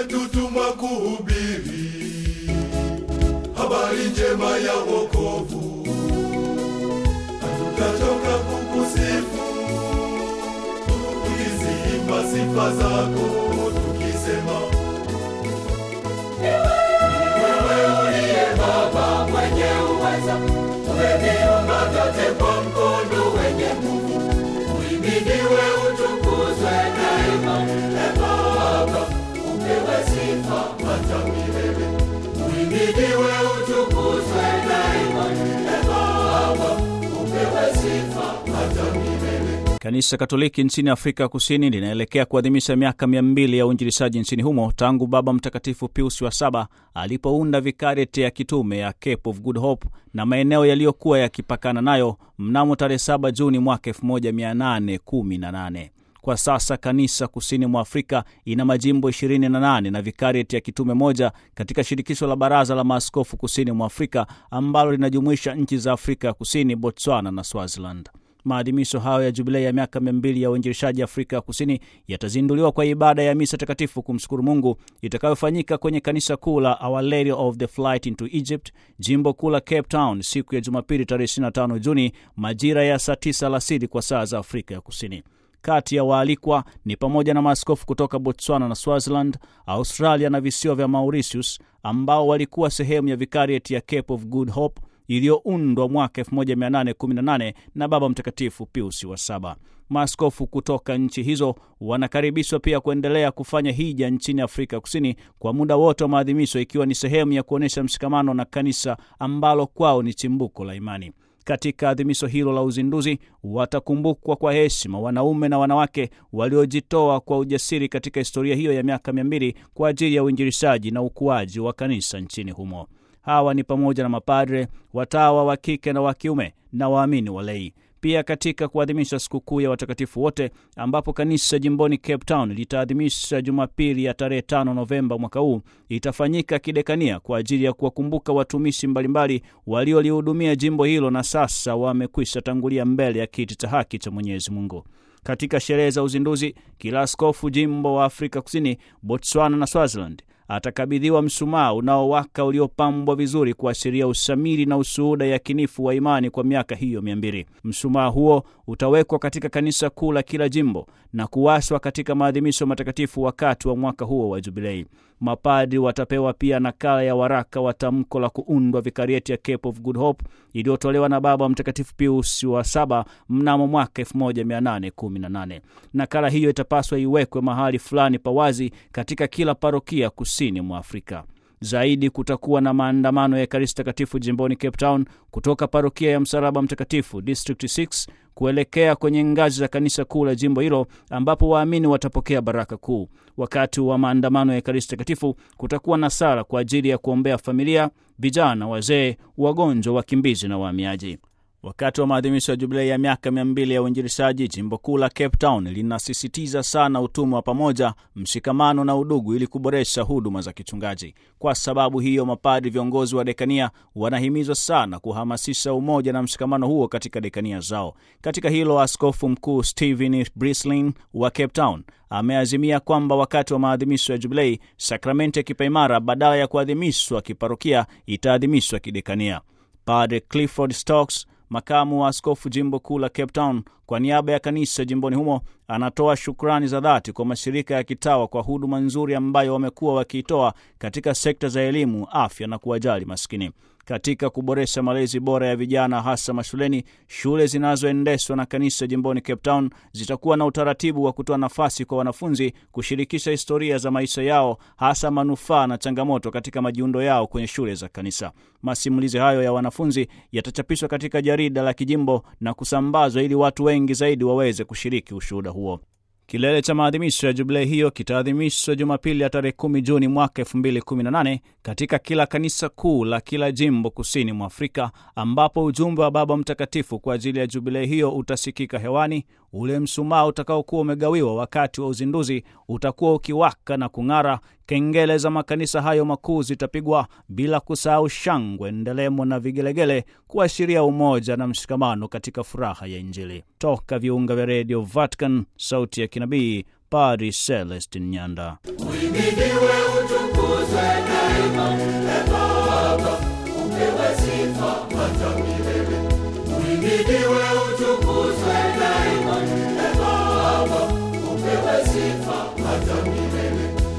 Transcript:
umetutumwa kuhubiri habari njema ya wokovu, hatutachoka kukusifu tukiziimba sifa zako tukisema, wewe uliye Baba mwenye uweza, umeviumba vyote kwa mkono wenye nguvu, uhimidiwe utukuzwe daima. E Baba, upewe sifa hata milele, uhimidiwe utukuzwe daima. E Baba, upewe sifa hata milele. Kanisa Katoliki nchini Afrika Kusini linaelekea kuadhimisha miaka mia mbili ya uinjilishaji nchini humo tangu Baba Mtakatifu Pius wa saba alipounda vikarieti ya kitume ya Cape of Good Hope na maeneo yaliyokuwa yakipakana nayo mnamo tarehe 7 Juni mwaka 1818. Kwa sasa kanisa kusini mwa Afrika ina majimbo 28 na vikarieti ya kitume moja katika shirikisho la Baraza la Maaskofu kusini mwa Afrika ambalo linajumuisha nchi za Afrika ya Kusini, Botswana na Swaziland. Maadhimisho hayo ya jubilei ya miaka mia mbili ya uinjilishaji Afrika ya Kusini yatazinduliwa kwa ibada ya misa takatifu kumshukuru Mungu itakayofanyika kwenye kanisa kuu la Our Lady of the Flight into Egypt, jimbo kuu la Cape Town, siku ya Jumapili tarehe 25 Juni majira ya saa 9 alasiri kwa saa za Afrika ya Kusini. Kati ya waalikwa ni pamoja na maaskofu kutoka Botswana na Swaziland, Australia na visiwa vya Mauritius ambao walikuwa sehemu ya vikarieti ya Cape of Good Hope iliyoundwa mwaka 1818 na Baba Mtakatifu Piusi wa saba. Maaskofu kutoka nchi hizo wanakaribishwa pia kuendelea kufanya hija nchini Afrika Kusini kwa muda wote wa maadhimisho, ikiwa ni sehemu ya kuonyesha mshikamano na kanisa ambalo kwao ni chimbuko la imani. Katika adhimisho hilo la uzinduzi watakumbukwa kwa heshima wanaume na wanawake waliojitoa kwa ujasiri katika historia hiyo ya miaka mia mbili kwa ajili ya uinjilishaji na ukuaji wa kanisa nchini humo. Hawa ni pamoja na mapadre, watawa wa kike na wa kiume na waamini walei. Pia katika kuadhimisha sikukuu ya watakatifu wote, ambapo kanisa jimboni Cape Town litaadhimisha Jumapili ya tarehe 5 Novemba mwaka huu, itafanyika kidekania kwa ajili ya kuwakumbuka watumishi mbalimbali waliolihudumia jimbo hilo na sasa wamekwisha tangulia mbele ya kiti cha haki cha Mwenyezi Mungu. Katika sherehe za uzinduzi, kila askofu jimbo wa Afrika Kusini, Botswana na Swaziland atakabidhiwa msumaa unaowaka uliopambwa vizuri kuashiria usamiri na ushuhuda yakinifu wa imani kwa miaka hiyo mia mbili. Msumaa huo utawekwa katika kanisa kuu la kila jimbo na kuwashwa katika maadhimisho matakatifu wakati wa mwaka huo wa Jubilei. Mapadri watapewa pia nakala ya waraka wa tamko la kuundwa vikarieti ya Cape of Good Hope iliyotolewa na Baba Mtakatifu Pius wa saba mnamo mwaka 1818. Nakala hiyo itapaswa iwekwe mahali fulani pawazi katika kila parokia kusini mwa Afrika. Zaidi kutakuwa na maandamano ya Ekaristi Takatifu jimboni Cape Town kutoka parokia ya Msalaba Mtakatifu District 6 kuelekea kwenye ngazi za kanisa kuu la jimbo hilo ambapo waamini watapokea baraka kuu. Wakati wa maandamano ya Ekaristi Takatifu kutakuwa na sala kwa ajili ya kuombea familia, vijana, wazee, wagonjwa, wakimbizi na wahamiaji. Wakati wa maadhimisho ya jubilei ya miaka mia mbili ya uinjilishaji, jimbo kuu la Cape Town linasisitiza sana utumwa wa pamoja, mshikamano na udugu ili kuboresha huduma za kichungaji. Kwa sababu hiyo, mapadri viongozi wa dekania wanahimizwa sana kuhamasisha umoja na mshikamano huo katika dekania zao. Katika hilo, askofu mkuu Stephen Brislin wa Cape Town ameazimia kwamba wakati wa maadhimisho ya jubilei, sakramenti ya kipaimara badala ya kuadhimishwa kiparokia itaadhimishwa kidekania. Padre Clifford Stokes makamu wa askofu jimbo kuu la Cape Town, kwa niaba ya kanisa jimboni humo, anatoa shukrani za dhati kwa mashirika ya kitawa kwa huduma nzuri ambayo wamekuwa wakiitoa katika sekta za elimu, afya na kuwajali maskini. Katika kuboresha malezi bora ya vijana hasa mashuleni, shule zinazoendeshwa na kanisa jimboni Cape Town zitakuwa na utaratibu wa kutoa nafasi kwa wanafunzi kushirikisha historia za maisha yao, hasa manufaa na changamoto katika majiundo yao kwenye shule za kanisa. Masimulizi hayo ya wanafunzi yatachapishwa katika jarida la kijimbo na kusambazwa ili watu wengi zaidi waweze kushiriki ushuhuda huo. Kilele cha maadhimisho ya jubilei hiyo kitaadhimishwa Jumapili ya tarehe 10 Juni mwaka 2018 katika kila kanisa kuu la kila jimbo kusini mwa Afrika, ambapo ujumbe wa Baba Mtakatifu kwa ajili ya jubilei hiyo utasikika hewani. Ule msumaa utakaokuwa umegawiwa wakati wa uzinduzi utakuwa ukiwaka na kung'ara. Kengele za makanisa hayo makuu zitapigwa, bila kusahau shangwe, ndelemo na vigelegele kuashiria umoja na mshikamano katika furaha ya Injili. Toka viunga vya redio Vatican, sauti ya kinabii, Padri Celestin Nyanda. Uhimidiwe, utukuzwe daima, e Baba, upewe sifa hata milele. Uhimidiwe,